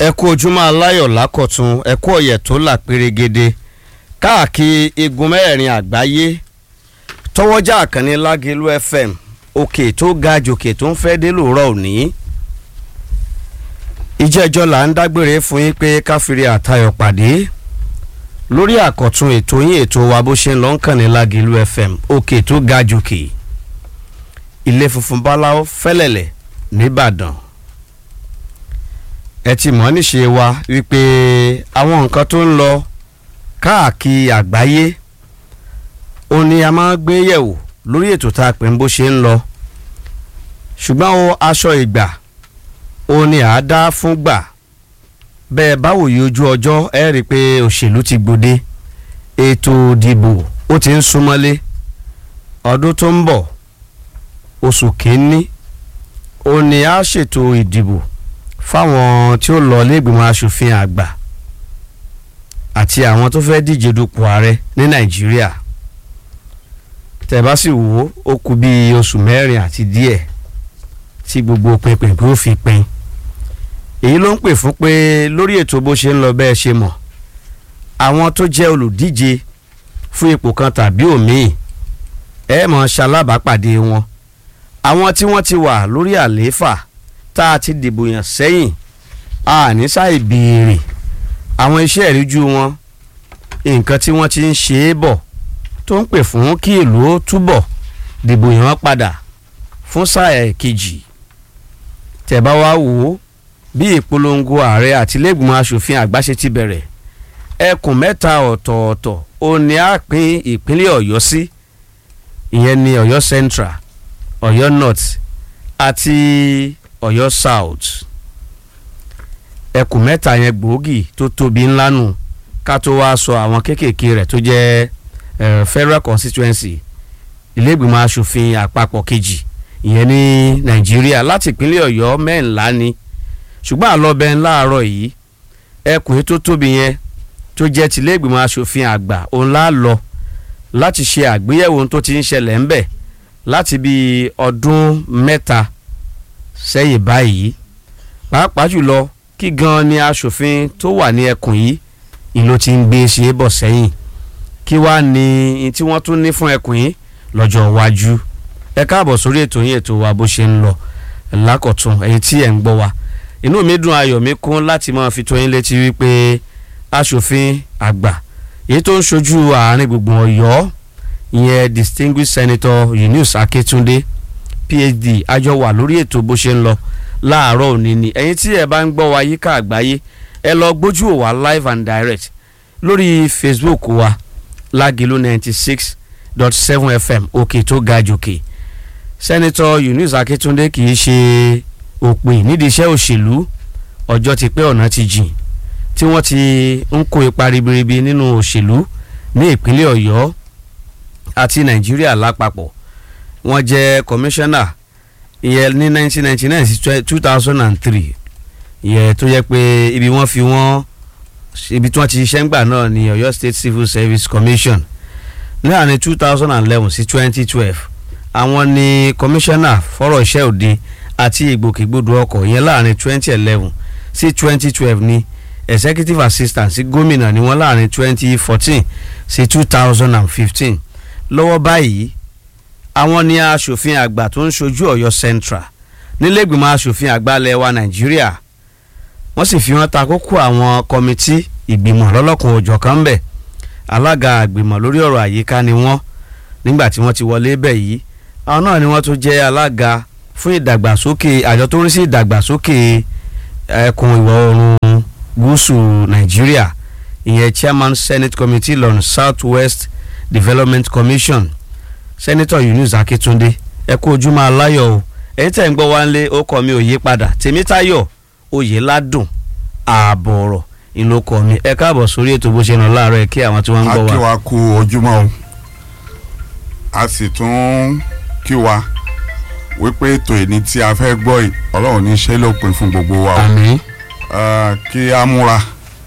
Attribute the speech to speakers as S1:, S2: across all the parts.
S1: ẹ kú ojúmọ́ aláyọ̀ lákọ̀tún ẹ kú ọ̀yẹ̀ tó là pérégede káàkiri igun mẹ́rẹ̀ẹ̀rin àgbáyé tọwọ́jà àkànní lágẹ̀lú fm òkè tó ga jòkè tó ń fẹ́ dé lòórọ̀ òní ìjẹ́jọ́ là ń dágbére fún yín pé káfíńrí àtayọ̀ pàdé lórí àkọ̀tun ètò yín ètò wa bó ṣe ń lọ ń kàn ní lágẹ̀lú fm òkè tó ga jòkè ilé funfun báláwo fẹ́lẹ̀lẹ̀ nìbàdàn ẹ ti mọ̀ níṣe wa wípé àwọn nǹkan tó ń lọ káàkiri àgbáyé ó ní a máa ń gbé yẹ̀wò lórí ètò tá a pè ń bó ṣe ń lọ ṣùgbọ́n o aṣọ ìgbà ó ní à á dá fún gbà bẹ́ẹ̀ báwo yìí ojú ọjọ́ ẹ rí i pé òṣèlú ti gbòde ètò ìdìbò ó ti ń súnmọ́lé ọdún tó ń bọ̀ oṣù kínní ó ní a ṣètò ìdìbò fáwọn tí ó lọ lẹ́gbìmọ̀ asòfin àgbà àti àwọn tó fẹ́ díje dupò ààrẹ ní nàìjíríà tẹ̀bá sì wò ó ó kù bí oṣù mẹ́rin àti díẹ̀ tí gbogbo pinpin kó fi pin èyí ló ń pè fún pé lórí ètò bó ṣe ń lọ bẹ́ẹ̀ ṣe mọ̀ àwọn tó jẹ́ olùdíje fún ipò kan tàbí òmíì ẹ mọ̀ ṣalábàápàdé wọn àwọn tí wọ́n ti wà lórí àlééfà tá a ti dìbò yàn sẹ́yìn a ní sáì béèrè àwọn iṣẹ́ ìríjú wọn nǹkan tí wọ́n ti ń ṣe é bọ̀ tó ń pè fún kí ìlú ó túbọ̀ dìbò yàn padà fún sáà kejì tẹ̀bá wá wò ó bí ìpolongo ààrẹ àtìlẹ́gbìmọ̀ asòfin àgbà ṣe ti bẹ̀rẹ̀ ẹkùn mẹ́ta ọ̀tọ̀ọ̀tọ̀ ó ní á pín ìpínlẹ̀ ọ̀yọ́ sí ìyẹn ní ọ̀yọ́ central ọ̀yọ́ north àti ọ̀yọ́ south ẹkùn mẹ́ta yẹn gbòógì tó tóbi ńlá nù ká tó wá sọ àwọn kéékèèké rẹ̀ tó jẹ́ federal constituency ilégbìmọ̀ asòfin àpapọ̀ kejì ìyẹn ní nàìjíríà láti ìpínlẹ̀ ọ̀yọ́ mẹ́ńlá ni ṣùgbọ́n àlọ́bẹ̀ ńláàárọ̀ yìí ẹkùn tó tóbi yẹn tó jẹ́ tìlẹ́gbìmọ̀ asòfin àgbà òun lá lọ láti ṣe àgbéyẹ̀wò ohun tó ti ń ṣẹlẹ̀ ńbẹ̀ láti bí ọdún mẹ́ta sẹ́yìn báyìí pàápàá jùlọ kí gan ni aṣòfin tó wà ní ẹkùn yìí ìlú ti ń gbé ṣe é bọ̀ sẹ́yìn kí wàá ní tí wọ́n tún ní fún ẹkùn yìí lọ́jọ́ iwájú ẹ káàbọ̀ sórí ètò yín ètò wa bó ṣe ń lọ lákọ̀tún ẹ̀yin tí ẹ̀ ń gbọ́ wa inú mi dùn ayọ̀ mi kún láti máa fi tó yín létí wípé aṣòfin àgbà èyí tó ń ṣojú àárín gbùngbùn ọ̀yọ́ ìyẹn distinguished senator Yunus Akétúndé phd àjọ wà lórí ètò bó ṣe ń lọ láàárọ̀ òní ni ẹ̀yin tí ẹ bá ń gbọ́ wa yíká àgbáyé ẹ lọ gbójú wa live and direct lórí facebook wa lágìlú ninety six dot seven fm òkè tó ga jòkè sẹ́nitọ́ Yunus Akíntúndé kì í ṣe òpin nídìí iṣẹ́ òṣèlú ọjọ́ ti pé ọ̀nà ti jìn tí wọ́n ti ń kó ipa ribiribi nínú òṣèlú ní ìpínlẹ̀ ọ̀yọ́ àti nàìjíríà lápapọ̀ wọ́n jẹ́ kọmíṣánná ìyẹn ní 1999 sí 2003 ìyẹn tó yẹ pé ibi wọ́n fi wọ́n ibi tí wọ́n ti ṣiṣẹ́ ńgbà náà ní Ọ̀yọ́ State Civil Service Commission láàrin 2011 sí 2012 àwọn ni kọmíṣánná fọ́rọ̀ iṣẹ́ òde àti ìgbòkègbodò ọkọ̀ ìyẹn láàrin 2011 sí 2012 ní executive assistant sí gómìnà ni wọ́n láàrin 2014 sí 2015 lọ́wọ́ báyìí àwọn ni aṣòfin àgbà tó ń ṣojú Ọ̀yọ́ Central nílẹ̀gbìmọ̀ aṣòfin àgbà ilẹ̀ wa Nàìjíríà wọ́n sì fi wọ́n ta kókó àwọn kọmitì ìgbìmọ̀ lọ́lọ́kùn òjọ̀ kan bẹ̀ alága àgbìmọ̀ lórí ọ̀rọ̀ àyíká ni wọ́n nígbà tí wọ́n ti wọlé bẹ̀ yìí àwọn náà ni wọ́n tún jẹ́ alága fún ìdàgbàsókè àjọ tó ń rí sí ìdàgbàsókè ẹkùn ìwọ̀ oòrùn gúúsù Nàìjíríà ìyẹn chairman senate committee lọ́nà south west development commission senator Yunus Akíntúndé ẹ kú ojúmọ́ aláyọ̀ o ẹ̀yin tẹ́ ń gbọ́ wá ń lé ó kọ́ mi ò yí padà tèmítayọ̀ oyè ládùn ààbọ̀ ọ̀rọ̀ ìlú kọ́ mi ẹ káàbọ̀ sórí ètò bó ṣe nà láàárọ̀ ẹ kí àwọn tí wọ́n ń gbọ́ wa.
S2: a kí wa kú ojúmọ́ o a sì tún kí wa wípé ètò ìní tí a fẹ́ gbọ́ yìí ọlọ́run ní ṣe lópin fún gbogbo wa o
S1: àmín
S2: kí a múra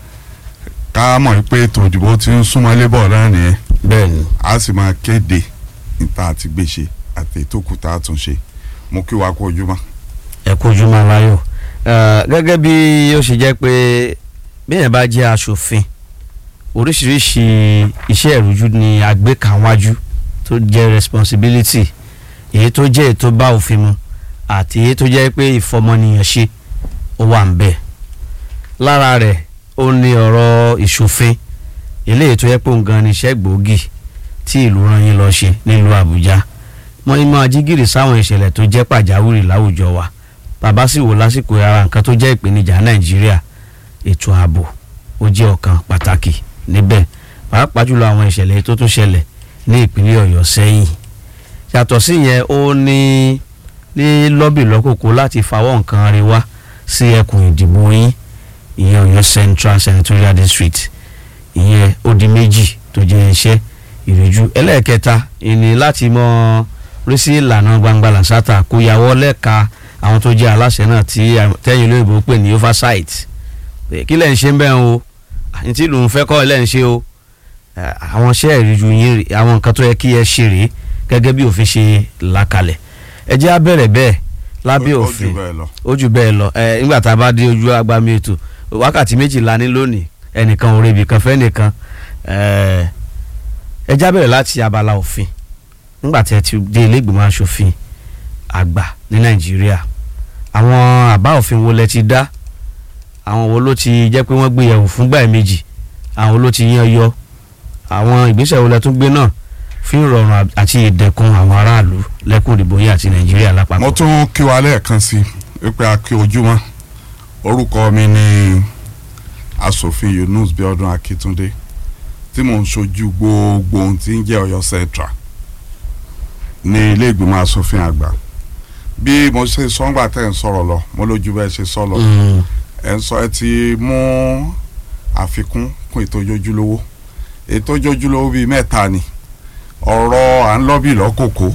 S2: ká mọ̀ pé ètò ìdìbò ti ń súnmọ́ lébọ̀ náà nìyẹn
S1: bẹ́ẹ̀ ni
S2: a sì máa kéde níta àti gbèsè àti ètò kùtà àtúnṣe mo kí wa kú ojúmọ́.
S1: ẹ kú ojúmọ́ aláyọ̀ gẹ́gẹ́ bí ó ṣe jẹ́ pé bíyẹn bá jẹ́ aṣòfin oríṣiríṣi iṣẹ́ ìrújú ni àgbékàwájú tó jẹ́ responsibility èyí tó jẹ́ ètò bá òfin mu àti èyí tó jẹ́ pé ìfọmọnìyàn ṣe ó wà ń bẹ̀ lára rẹ̀ ó ní ọ̀rọ̀ ìṣòfin eléyìí tó yẹ pé òun gan ni iṣẹ́ gbòógì tí ìlú rán yín lọ ṣe nílùú Àbújá wọ́n ní máa jí gìrì sáwọn ìṣẹ̀lẹ̀ tó jẹ́ pàjáwìrì láwùjọ wa bàbá sì wò lásìkò ara nǹkan tó jẹ́ ìpèníjà Nàìjíríà ètò ààbò ó jẹ́ ọ̀kan pàtàkì níbẹ̀ pàápàá jùlọ àwọn ìṣẹ̀lẹ̀ tó tún ṣẹlẹ̀ ní ìpínlẹ̀ Ọ̀yọ́ sẹ́yìn yàtọ̀ sí yẹn ó ní ní lọ́bì lọ́kòkò láti fawọ́ nǹkan rí wá sí ẹkùn ìdìbò yín ìyẹn Ọ̀yọ́ Central Senatorial District ìyẹn ó di méjì tó jẹ́ iṣẹ́ ìrìjú ẹlẹ́ẹ̀kẹta ìní láti mọ rí sí ìlànà gbangba làṣàtà kó yàwọ́ lẹ́ka àwọn tó jẹ́ aláṣẹ náà tí tẹ́yìn olóyìnbó pè ní oversight kí lẹ́ ń ṣe ń bẹ́ẹ̀ o àyìn tí lòun fẹ́ kọ́ ẹ lẹ́ ń ṣe o àwọn iṣẹ́ ìrìjú yín àwọn nǹkan tó yẹ kí ẹ ṣe rèé gẹ́gẹ́ bí òfin ṣe làkalẹ̀ ẹ jẹ́ á bẹ̀rẹ̀ bẹ́ẹ̀ lábẹ́ òfin ó jù bẹ́ẹ̀ lọ ẹ nígbà tá a bá dé ojú agbami ètò wákàtí méjìlá ní lónìí ẹnìkan ò rebi kan fẹ́ nìkan ẹ já bẹ̀rẹ̀ láti abala òfin nígbà tí ẹ ti dé ilé ìgbìmọ̀ asòfin àgbà ní nàìjíríà àwọn àbá òfin wo lẹ ti dá àwọn wo ló ti jẹ́ pé wọ́n gbé yẹ̀wò fúngbà méjì àwọn wo ló ti yan yọ àwọn ìgbésẹ̀ wo lẹ tún gbé náà fún ìrọ̀rùn àti ìdẹ̀kùn àwọn aráàlú lẹ́kùn ìdìbò yìí àti nàìjíríà lápapọ̀.
S2: mo tún kí wa lẹ́ẹ̀kan sí wípé a kí ojúmọ́ orúkọ mi ni asòfin Yunus Bíọ́dún Akíntúndé tí mò ń ṣojú gbogbo ohun tí ń jẹ́ Ọ̀yọ́ Central ní ilé ìgbìmọ̀ asòfin àgbà bí mo ṣe sọ́ngbà tẹ̀ ń sọ̀rọ̀ lọ mo lójú bẹ́ẹ̀ ṣe sọ lọ ẹ̀ ń sọ ẹ ti mú àfikún kún ètò ojoojúlówó ètò ojoojúlówó bíi mẹ́ta ni ọ̀rọ̀ à ń lọ́bì lọ́kòkó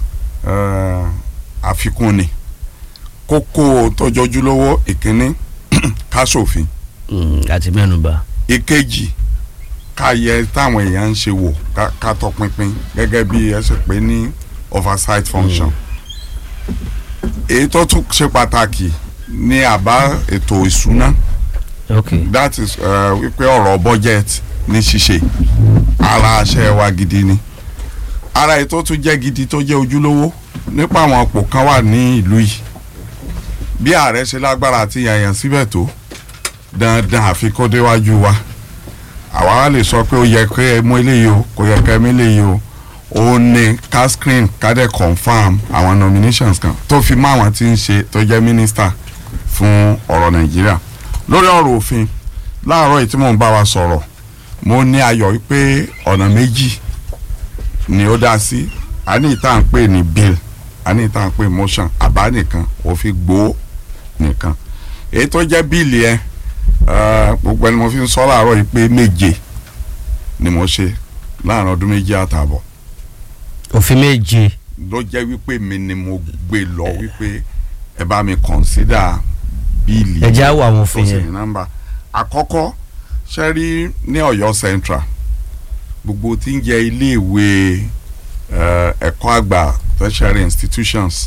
S2: àfikún ni kókó tójoojúlówó ìkíní káṣòfin
S1: àti mẹ́nuba.
S2: ìkejì ká yẹ táwọn èèyàn ń ṣe wò ká tọpinpin gẹ́gẹ́ bí ẹ ṣe pé ní oversight function. èyí tó tún ṣe pàtàkì ní àbá ètò ìṣúná
S1: okay
S2: that is wípé ọ̀rọ̀ budget ní ṣíṣe ara àṣẹ wa gidi ni ara ètò tún jẹ́ gidi tó jẹ́ ojúlówó nípa àwọn ọ̀pọ̀ kan wà ní ìlú yìí bí ààrẹ ṣe lágbára àti yàyàn síbẹ̀ tó dandan àfi kó déwájú wa àwa wá lè sọ pé ó yẹ kí ẹ mú eléyìí o kò yẹ kí ẹ mú eléyìí o ó ní ká screen ká dẹ̀ confam àwọn nominations kan tó fi mọ́ àwọn tí ń ṣe tó jẹ́ minister fún ọ̀rọ̀ nàìjíríà lórí ọ̀rọ̀ òfin láàárọ̀ yìí tí mò ń bá wa sọ̀rọ̀ mo ní ayọ̀ wípé ọ̀nà méjì ni ó dá sí a ní ìta ń pè ní bill a ní ìta ń pè motion àbá nìkan òfin gbòó nìkan èyí tó jẹ́ bíìlì ẹ gbogbo ẹni mo fi ń sọ láàárọ̀ yìí pé méje ni mo ṣe láàrin ọdún méjì àtààbọ̀
S1: òfin méje
S2: ló jẹ́ wípé mi ni mo gbé lọ wípé ẹ bá mi consider bíìlì
S1: ẹ já wọ àwọn òfin
S2: tó sì
S1: yẹn
S2: ní nọ́mbà àkọ́kọ́ ṣe rí ní Ọ̀yọ́ Central gbogbo tí ń jẹ́ iléèwé eh, ẹ̀kọ́ àgbà tertiary institutions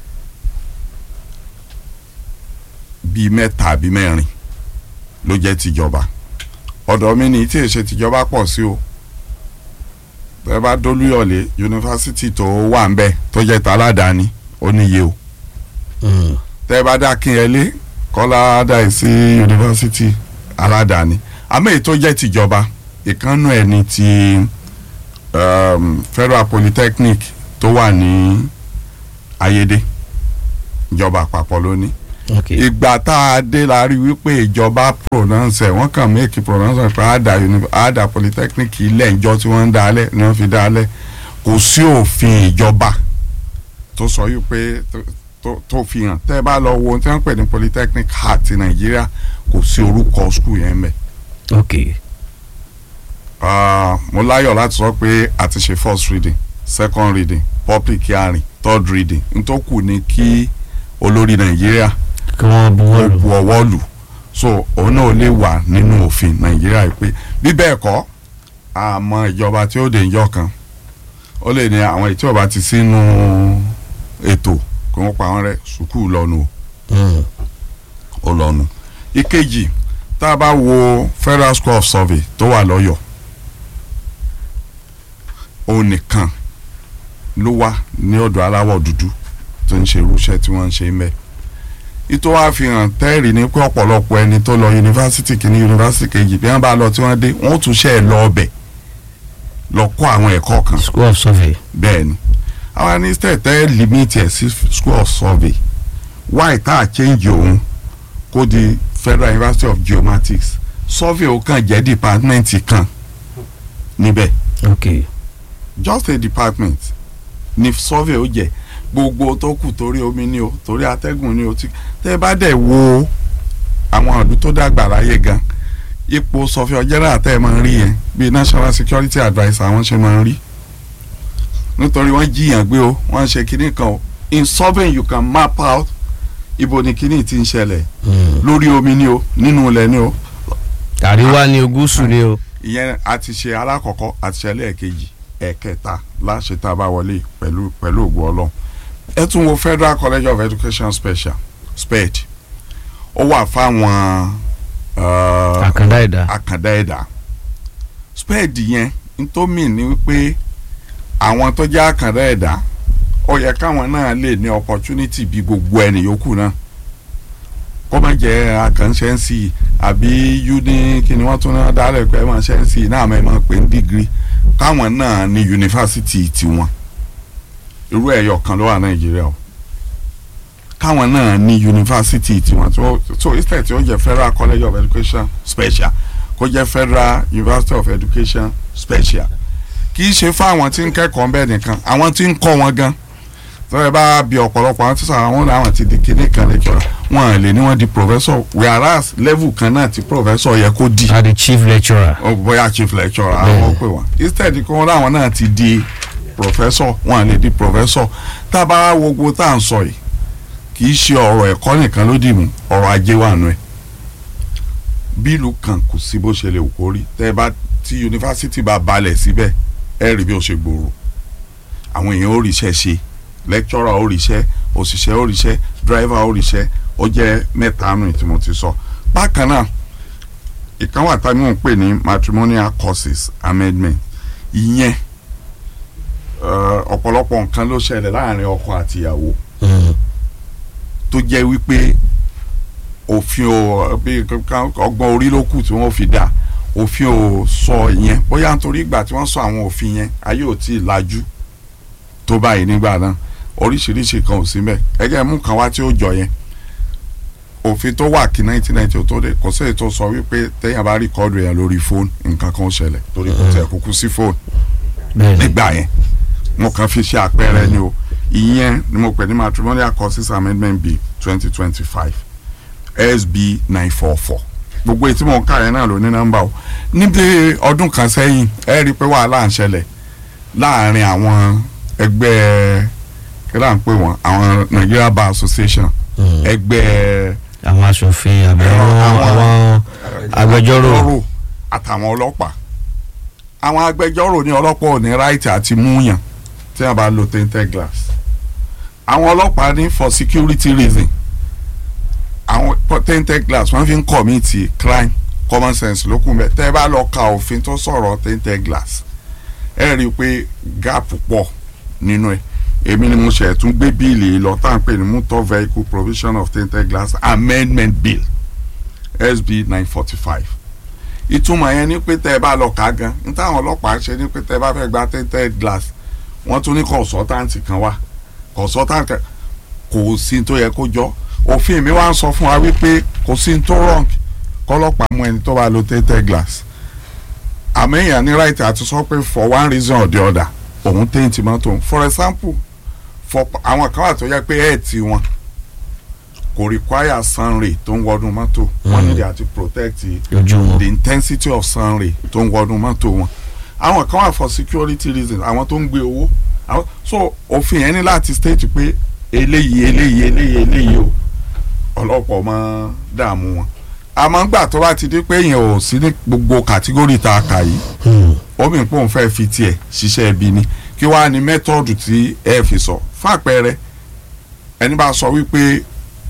S2: bíi mẹ́ta àbí mẹ́rin ló jẹ́ tìjọba ọ̀dọ̀ mi ní tí èsè tìjọba pọ̀ sí o bẹ́ẹ̀ bá dólúyọ̀lé yunifásitì tó wà ń bẹ̀ tó jẹ́ tàládàáni ó níye o
S1: Mm.
S2: tẹ́ bá dá kínyẹlé kọ́lá dá sí yunifásitì aládàáni àmọ́ èyí tó jẹ́ tìjọba ìkànnù ẹ̀ ní ti um, federal polytechnic tó wà ní ayédè ìjọba àpapọ̀ lónìí
S1: okay
S2: ìgbà tá a dé la rí wípé ìjọba pronounce ẹ̀ wọ́n kàn make pronounce pé àdà uni- àdà polytechnic ilẹ̀ ìjọ tí wọ́n ń dálẹ̀ ni wọ́n fi dálẹ̀ kò sí òfin ìjọba tó sọ wípé tó- tó- tó fi hàn tẹ́ ẹ bá lọ wo ohun tí wọ́n ń pè ní polytechnic heart ti nàìjíríà kò sí orúkọ school yẹn mẹ́
S1: okay
S2: Ah, mo láyọ̀ láti sọ pé a ti ṣe first reading second reading public hearing third reading n tó kù ni kí olórí nàìjíríà
S1: kí wọ́n buwọ́
S2: ó
S1: lù
S2: bu ọwọ́ lù so òun náà lè wà nínú òfin nàìjíríà yìí pé bí bẹ́ẹ̀ kọ́ àmọ́ ìjọba tí ó dé ìjọ kan ó lè ní àwọn èyí tí ó bá ti sínú ètò kí wọ́n pa wọ́n rẹ́ sùkúù lọ́nu o
S1: Mm.
S2: ó lọ́nu ìkejì tá a bá wo federal school of survey tó wà lọ́yọ̀ọ́ òun nìkan ló wá ní ọ̀dọ̀ aláwọ̀ dúdú tó ń ṣe irúṣẹ́ tí wọ́n ń ṣe mẹ́ ìtò wa fi hàn tẹ́ẹ̀rì ní pé ọ̀pọ̀lọpọ̀ ẹni tó lọ yunifásitì kìíní yunifásitì kejì bí wọ́n bá lọ tí wọ́n dé wọ́n tún ṣe é lọ ọbẹ̀ lọ kọ́ àwọn ẹ̀kọ́ kan
S1: school of survey.
S2: bẹ́ẹ̀ ni àwọn ní tẹ̀tẹ̀ limit ẹ̀ sí school of survey why tá a change òun kó di federal university of geomatics survey ó kàn jẹ́ department kan níbẹ̀
S1: ok
S2: just a department ni survey ó jẹ́ gbogbo tó kù torí omi ni o torí atẹ́gùn ni o ti tẹ́ bá dẹ̀ wo àwọn ìlú tó dàgbà láyé gan ipò surveyor general tẹ́ ẹ máa ń rí yẹn bíi national security adviser àwọn ṣe máa ń rí nítorí wọ́n jiyàn gbé o wọ́n ṣe kinní kan o in surveying you can map out ibo ni kinní ti ń ṣẹlẹ̀ lórí omi ni o nínú ilẹ̀ ni o
S1: àríwá ni o gúúsù ni o.
S2: ìyẹn a ti ṣe alákọ̀ọ́kọ́ àti ṣe ẹlẹ́ẹ̀kejì ẹ̀kẹta láṣẹ tá a bá wọlé pẹ̀lú pẹ̀lú ògùn ọlọ́run ẹ tún wo federal college of education special sped ó wà fáwọn uh,
S1: àkàndá ẹ̀dá.
S2: àkàndá ẹ̀dá sped yẹn ntómì ni wípé àwọn tó jẹ́ àkàndá ẹ̀dá ó yẹ káwọn náà lè ní opportunity bí gbogbo ẹni yòókù náà kó má jẹ́ àkànṣe ń sí i àbí uni kí ni wọ́n tún náà dálẹ̀ pé ẹ máa ṣe ń sí i náà ẹ máa pè ní degree káwọn náà ní yunifásitì tiwọn irú ẹ̀yọ̀ kan ló wà nàìjíríà o káwọn náà ní yunifásitì tiwọn tó so instead tí ó jẹ́ federal college of education special kó jẹ́ federal university of education special kì í ṣe fáwọn tí ń kẹ́kọ̀ọ́ bẹ́ẹ̀ nìkan àwọn tí ń kọ́ wọn gan tọ́lẹ̀ bá bi ọ̀pọ̀lọpọ̀ àwọn tí sọ àwọn làwọn ti di kíní kan lẹ́kọ̀ọ́ wọn lè ní wọ́n di professor whereas level kan náà ti professor yẹ kó di
S1: a the chief lecturer.
S2: ó bóyá chief lecturer àwọn ó pè wọ́n instead kí wọ́n láwọn náà ti di professor wọn lè di professor tá a bá wo gbogbo tá à ń sọ yìí kì í ṣe ọ̀rọ̀ ẹ̀kọ́ nìkan ló dì mú ọ̀rọ̀ ajé wà nù ẹ̀ bílù kan kò sí bó ṣe lè wù kó rí tẹ́ ẹ bá tí yunifásitì bá balẹ̀ síbẹ̀ ẹ rí bí ó ṣe gbòòrò àwọn èèyàn ó ríṣẹ́ ṣe lecturer ó ríṣẹ́ òṣìṣẹ́ ó ríṣẹ́ driver ó ríṣẹ́ ó jẹ́ mẹ́ta nù tí mo ti sọ bákan náà ìkan wà táwọn ń pè ní matrimonial courses amendment ìyẹn eh, ọ̀pọ̀lọpọ̀ nǹkan ló ṣẹlẹ̀ láàrin ọkọ àtìyàwó tó jẹ́ wípé òfin ò bí kankan ọgbọ́n orí ló kù tí wọ́n fi dá òfin ò sọ ìyẹn bóyá nítorí ìgbà tí wọ́n sọ àwọn òfin yẹn ayé ò tí ì lajú tó báyìí nígbà náà oríṣiríṣi kan ò sí mbẹ ẹgẹ mú kan wá tí ó jọ yẹn òfin tó wà kí 1990 tó dé kò sí èyí tó sọ wípé téèyàn bá rìkọ́dù yẹn lórí fóònù nǹkan kan ó ṣẹlẹ̀ torí kò tẹ̀ kúkú sí fóònù
S1: bẹ́ẹ̀ni
S2: nígbà yẹn mo kàn fi ṣe àpẹẹrẹ ni o ìyẹn ni mo pè ní matrimonial courses amendment bill twenty twenty five sb nine four four gbogbo èyí tí mo ń kà yẹn náà ló ní nọ́mbà o níbi ọdún kan sẹ́yìn ẹ rí i pé wàhálà ń ṣẹlẹ̀ láàrin àwọn ẹgbẹ́ kí là ń pè wọ́n àwọn Nigeria Bar Association ẹgbẹ́
S1: àwọn aṣòfin àbí àwọn àwọn agbẹjọ́rò
S2: àtàwọn ọlọ́pàá àwọn agbẹjọ́rò ní ọlọ́pàá ò ní ráìtì àti múyàn tí wọ́n bá lo tainted glass àwọn ọlọ́pàá ní for security reason àwọn tainted glass wọ́n fi ń commit crime common sense ló kún bẹ́ẹ̀ tẹ́ ẹ bá lọ ka òfin tó sọ̀rọ̀ tainted glass ẹ rí i pé gap pọ̀ nínú ẹ̀ èmi ni mo ṣe tún gbé bíìlì lọ tá à ń pè ní motor vehicle provision of tainted glass amendment bill sb nine forty five ìtumọ̀ yẹn ni pé tẹ́ ẹ bá lọ kà á gan ní táwọn ọlọ́pàá ṣe ni pé tẹ́ ẹ bá fẹ́ gba tainted glass wọ́n tún ní consultant kan wá consultant kan kò sí tó yẹ kó jọ òfin mi wá ń sọ fún wa wípé kò sí tó wrong kọ́lọ́pàá mú ẹni tó bá lo tainted glass àmọ́ èèyàn ní right àti sọ pé for one reason or the other òun taint mọ́tò for example for àwọn kan wà tó yẹ pé ẹ̀ẹ́tì wọn kò require sun ray tó ń wọnú mọ́tò wọ́n nílò àti protect
S1: ojú wọn.
S2: the intensity of sun ray tó ń wọnú mọ́tò wọn àwọn kan wà for security reasons àwọn tó ń gbé owó àwọn so òfin yẹn ní láti state pé eléyìí eléyìí eléyìí eléyìí o ọlọ́pọ̀ máa dààmú wọn àmọ́ gbà tó bá ti di pé èèyàn ò sí ní gbogbo kàtígórì tá a kà yìí omi ń pòun fẹ́ fi tiẹ̀ ṣiṣẹ́ ibi ni kí wàá ní mẹ́tọ́ọ̀dù tí ẹ fi sọ fún àpẹẹrẹ ẹni bá sọ wípé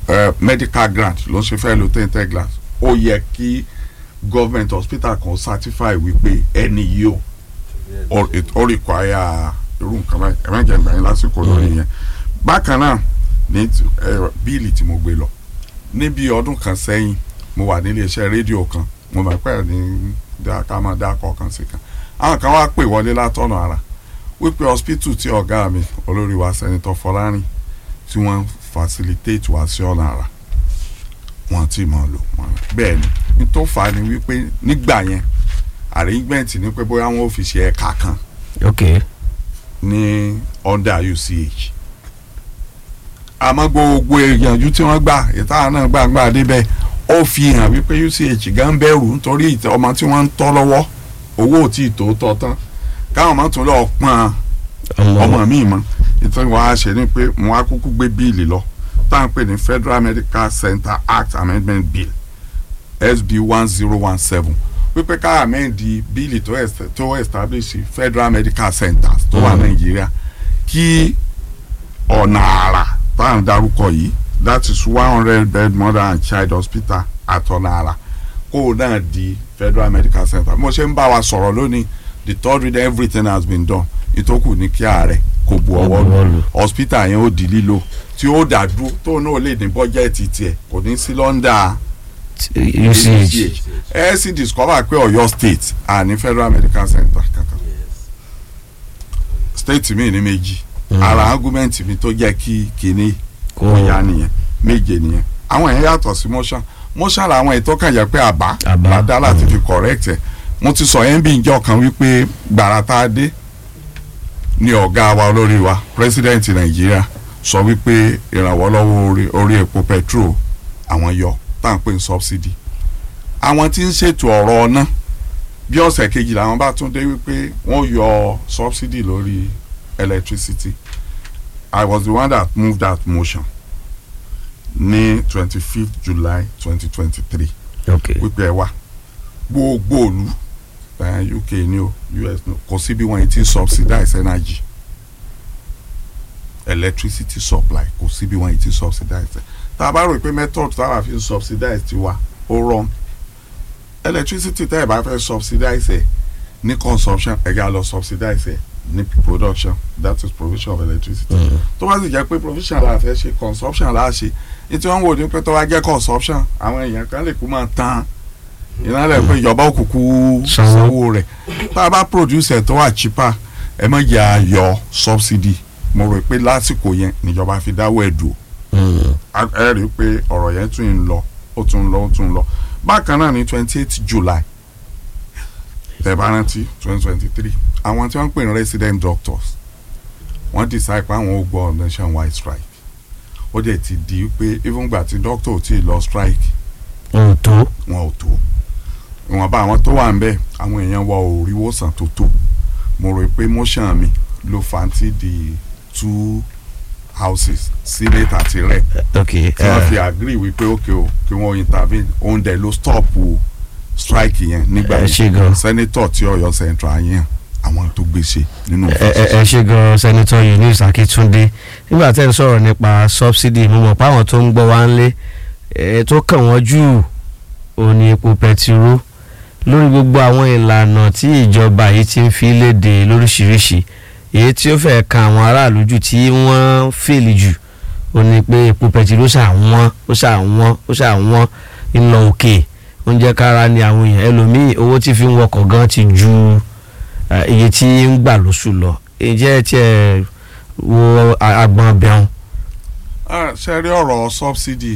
S2: eh, medical grant ló ń ṣe fẹ́ lo tinted glass ó yẹ kí government hospital kan certify wípé ẹni yìí o ó ó require irú nǹkan báyìí ẹ má jẹ́ ìgbà yín lásìkò lórí yẹn bákan náà ní ti- ẹ, bíìlì tí mo gbé lọ níbi ọdún kan sẹ́yìn mo wà nílé iṣẹ́ rédíò kan mo máa pẹ́ ní dá- ká máa dá kọ̀ọ̀kan sí kan àwọn kan wá pè wọlé látọ̀nà ara wípé hospital tí ọ̀gá mi olórí wa sẹ́nitọ́ Fọlárin tí wọ́n facilitate wá sí ọ̀nà ara wọn ti mọ̀ lò wọn bẹ́ẹ̀ ni ní tó fà á ni wípé nígbà yẹn arrangement ni pé bóyá wọn ò fi ṣe ẹ̀ka kan
S1: ok
S2: ní under UCH àmọ́ gbogbo ìyànjú tí wọ́n gbà ìta náà gbàgbà débẹ̀ ó fi hàn wípé UCH gan bẹ̀rù nítorí ìtẹ- ọmọ tí wọ́n ń tọ́ lọ́wọ́ owó ò tí ì tó tọ́ tán káwọn máa tún lọ pọ́n ọmọ mi mọ́ ìtàn wàá ṣe ni pé mo á kúkú gbé bíìlì lọ tá à ń pè ní Federal Medical Center Act Amendment Bill SB one zero one seven wípé ká amẹ́ndì bíìlì tó est- tó establish Federal Medical Centers tó wà
S1: Mm.
S2: Nàìjíríà kí ọ̀nà àrà tá à ń darúkọ yìí that is one hundred bed mother and child hospital àtọ̀nà àrà kó o náà di Federal Medical Center mo ṣe ń bá wa sọ̀rọ̀ lónìí the third reading everything has been done ìtókù ní kí ààrẹ kò bu ọwọ́ lù hospital yẹn ó di lílo tí ó dá dúró tó náà lè ní bọ́jẹ́ẹ̀tì tiẹ̀ kò ní sí lọ́ndà
S1: UCH
S2: ẹ sì discover pé Ọ̀yọ́ state àní Federal Medical Center kankan state mi ní méjì ara argument mi tó jẹ́ kí kinní
S1: kò
S2: ọ̀yá nìyẹn méje nìyẹn àwọn yẹn yàtọ̀ sí motion motion làwọn ètò kan jẹ́ pé àbá
S1: Àbá.
S2: ládá láti fi correct ẹ̀ mo ti sọ yẹn bí njọ́ kan wípé gbàrà tá a dé ní ọ̀gá wa olórí wa president nàìjíríà sọ wípé ìrànwọ́ lọ́wọ́ orí orí epo petrol àwọn yọ tá à ń pè ní subsidy àwọn tí ń ṣètò ọ̀rọ̀ ọ̀nà bí ọ̀sẹ̀ kejì làwọn bá tún dé wípé wọ́n yọ subsidy lórí electricity I was the one that moved that motion ní twenty fifth July twenty twenty three
S1: ok
S2: wípé ẹ wá gbogbo òlu eh, UK ni o US ni o kò sí bí wọ́n ti subsidize energy electricity supply kò sí bí wọ́n ti subsidize ẹ̀ tá a bá rò pé method táwa fi ń subsidize ti wa ó wrong electricity tẹ́ ẹ̀ bá fẹ́ subsidize ẹ̀ ní consumption ẹ̀ gá lọ subsidize ẹ̀ ní production that is provision of electricity
S1: Mm.
S2: tó bá sì jẹ́ pé provision la fẹ́ ṣe consumption la ṣe ní tí wọ́n ń wò ní pé tó bá jẹ́ consumption àwọn èèyàn kan lè kú máa tán iná lẹ̀ pé ìjọba òkùnkùn
S1: Sanwó.
S2: sanwó rẹ̀ tá a bá produce ẹ̀ tó wà cheaper ẹ má jẹ́ àyọ subsidy mo rò pé lásìkò yẹn níjọba fi dáwọ́ ẹ̀ dùn
S1: Mm.
S2: ẹ rí i pé ọ̀rọ̀ yẹn tún ń lọ ó tún ń lọ ó tún ń lọ bákan náà ní twenty eight July tẹ́ bá rántí twenty twenty three àwọn tí wọ́n ń pè ní resident doctors wọ́n decide pé àwọn ò gbọ́ nationwide strike ó dẹ̀ ti di pé even gbà tí doctor ò tí ì lọ strike
S1: ohun tó
S2: wọn ò tó ìwọ̀nba àwọn tó wà ń bẹ̀ àwọn èèyàn wa ò rí wòsàn tó tó mo rò pé motion mi ló fanti di two houses senate àti rep
S1: ok
S2: tí wọ́n fi agree wípé ókè o kí wọ́n intervene òun dẹ̀ ló stop o strike yẹn nígbà
S1: ẹ ṣe gan.
S2: senator tí Ọ̀yọ́ central yẹn àwọn tó gbèsè nínú
S1: ẹ ẹ ẹ ṣe gan sẹ́nitọ́ Eunice Akíntúndé nígbà tẹ́ ń sọ̀rọ̀ nípa subsidy mo mọ̀ pé àwọn tó ń gbọ́ wá ń lé ẹ tó kàn wọ́n jù òní epo pẹtiró lórí gbogbo àwọn ìlànà tí ìjọba yìí ti ń fi léde lóríṣìíríṣìí èyí tí ó fẹ́ kan àwọn aráàlú jù tí wọ́n fèlì jù ó ní pé epo pẹtiró ṣàwọ́n ó ṣàwọ́n ó ṣàwọ́n ń lọ òkè oúnjẹ kára ni àwọn èèyàn ẹlòmíì owó tí fi ń wọkọ̀ gan ti ju eh, iye tí ń gbà lóṣù lọ ǹjẹ́ tí ẹ wo a- agbọn bẹun.
S2: ṣe rí ọ̀rọ̀ subsidy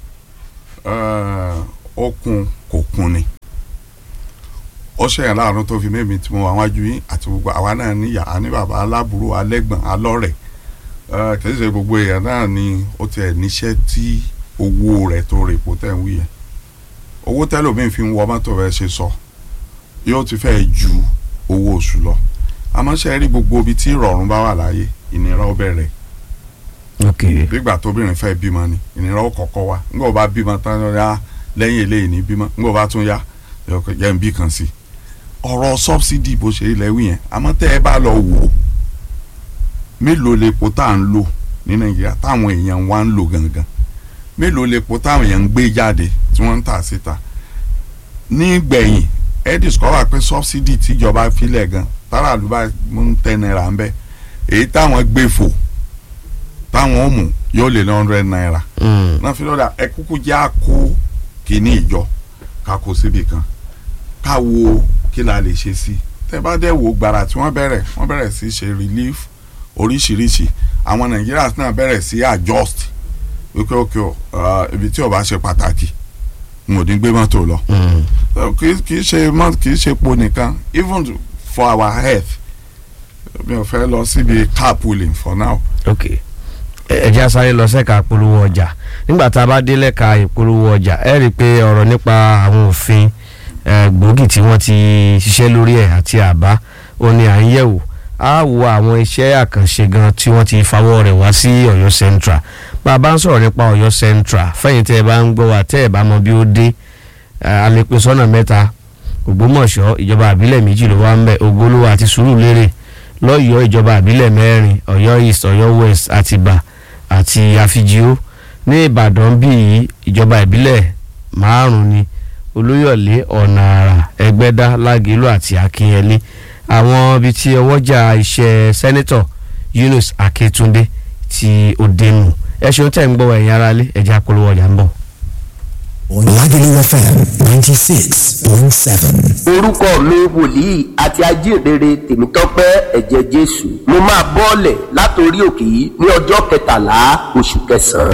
S2: eh, ó kún kò kún ni ó ṣèyàn láàánú tó fi mímí tí mo wà wájú yín àti gbogbo àwa náà níyà á ní bàbá aláburú alẹ́gbọ̀n alọ́rẹ̀ eh, kì í ṣe gbogbo èèyàn náà ni ó tiẹ̀ níṣẹ́ tí owó rẹ̀ tó rè pò tẹ̀ ń wí yẹn owó tẹ́lòmíì fi ń wọ mọ́tò rẹ̀ ṣe sọ yóò ti fẹ́ ju owó oṣù lọ àmọ́ ṣe rí gbogbo ibi tí ìrọ̀rùn bá wà láyé ìnira ó bẹ̀rẹ̀
S1: ok
S2: nígbà tóbìnrin fẹ́ bímọ ni ìnira ó kọ́kọ́ wá ńgbà ó bá bímọ tán ló yá lẹ́yìn eléyìí ní bímọ ńgbà ó bá tún yá yẹ ń bí kan sí ọ̀rọ̀ sọ́bsidì bó ṣe ilẹ̀ wí yẹn àmọ́ tẹ́ ẹ bá lọ wò ó mélòó lepo tá à ń lò ní nàìjíríà táwọn èèyàn wa ń lò gangan mélòó lepo táwọn èèyàn ń gbé jáde tí wọ́n ń tà síta nígbẹ̀yìn ẹ discover pé subsidy tíjọba filẹ̀ gan táràlú bá ń tẹ náírà ń bẹ èyí táwọn gbé fò táwọn ò mú yóò lé ní hundred naira
S1: Mm.
S2: náà fi lọ́dà ẹ kúkú jẹ́ àkó kìíní ìjọ ká kó síbi kan ká wo kí la lè ṣe sí tẹ bá dẹ̀ wò gbàrà tí wọ́n bẹ̀rẹ̀ wọ́n bẹ̀rẹ̀ sí ṣe relief oríṣiríṣi àwọn Nigerians náà bẹ̀rẹ̀ sí adjust wípé ok o uh, ibi tí ó bá ṣe pàtàkì n ò ní gbé mọ́tò lọ
S1: Mm.
S2: So, kì í- kì í ṣe mọ́ kì í ṣe po nìkan even for our health mi ò fẹ́ lọ síbi carpooling for now.
S1: ok ẹ jẹ́ sáré lọ sẹ́ka ìpolówó ọjà nígbà tá a bá dé lẹ́ka ìpolówó ọjà ẹ rí i pé ọ̀rọ̀ nípa àwọn òfin eh, gbòógì tí wọ́n ti ṣiṣẹ́ lórí ẹ̀ àti àbá ó ní à ń yẹ̀wò á wo àwọn iṣẹ́ àkànṣe gan tí wọ́n ti fawọ́ rẹ̀ wá sí Ọ̀yọ́ Central bá a bá ń sọ̀rọ̀ nípa Ọ̀yọ́ Central fẹ́yìn tẹ́ ẹ bá ń gbọ́ wa tẹ́ ẹ bá mọ bí ó dé eh, a lè pín sọ́nà mẹ́ta Ògbómọ̀ṣọ́ ìjọba àbílẹ̀ méjì ló wà ń bẹ̀ Ògbólówó àti Sùúrùlérè lọ́yọ̀ọ́ ìjọba àbílẹ̀ mẹ́rin Ọ̀yọ́ East Ọ̀yọ́ West Àtìbà àti Àfijìó ní Ìbàdàn bíi ìjọba ìbílẹ̀ márùn-ún ni Olúyọ̀lé ọ̀nà àrà Ẹgbẹ́dá Lágẹ̀lú àti Akínyẹlé àwọn ibi tí ọwọ́jà iṣẹ́ sẹ́nẹ́tọ̀ Yunus Akíntúndé tí ó dénú ẹ ṣeun tẹ̀ ń gbọ́ ẹ̀yin aráalé ẹ̀jẹ̀ àpolówó ọjà ń bọ̀.
S3: Lagelu FM 96.7.
S4: orúkọ mi wòlíì àti ajíhìnrere tèmítọ́pẹ́ ẹ̀jẹ̀ jésù mo máa bọ́ọ̀lẹ̀ látòrí òkè yìí ní ọjọ́ kẹtàlá oṣù kẹsàn-án